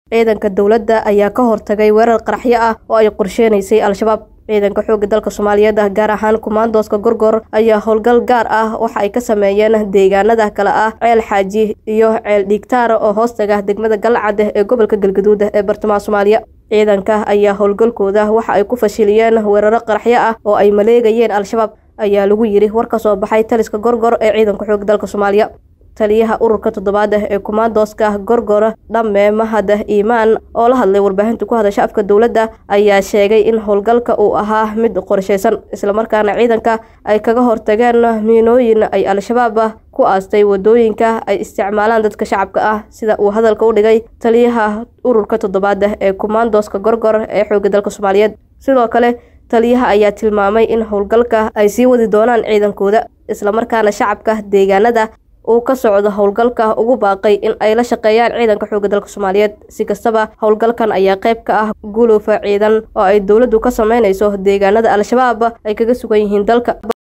ciidanka dowladda ayaa ka hortagay weerar qaraxyo ah oo ay qorsheenaysay al-shabaab ciidanka xoogga dalka soomaaliyeed gaar ahaan kumaandooska gorgor ayaa howlgal gaar ah waxa ay ka sameeyeen deegaanada kale ah ceel xaaji iyo ceel dhiigtaar oo hoostaga degmada galcad ee gobolka galgaduud ee bartamaha soomaaliya ciidanka ayaa howlgalkooda waxa ay ku fashiliyeen weeraro qaraxyo ah oo ay maleegayeen al-shabaab ayaa lagu yidhi war ka soo baxay taliska gorgor ee ciidanka xoogga dalka soomaaliya taliyaha ururka toddobaad ee kumaandooska gorgor dhamme mahad iimaan oo la hadlay warbaahinta ku hadasha afka dowladda ayaa sheegay in howlgalka uu ahaa mid qorshaysan islamarkaana ciidanka ay kaga hortageen miinooyin ay al-shabaab ku aastay wadooyinka ay isticmaalaan dadka shacabka ah sida uu hadalka u dhigay taliyaha ururka toddobaad ee kumaandooska gorgor ee xoogga dalka soomaaliyeed sidoo kale taliyaha ayaa tilmaamay in howlgalka ay sii wadi doonaan ciidankooda islamarkaana shacabka deegaanada uu ka socdo howlgalka ugu baaqay in ay la shaqeeyaan ciidanka xoogga dalka soomaaliyeed si kastaba howlgalkan ayaa qayb ka ah gulufa ciidan oo ay dowladdu ka sameynayso deegaanada al-shabaab ay kaga sugan yihiin dalka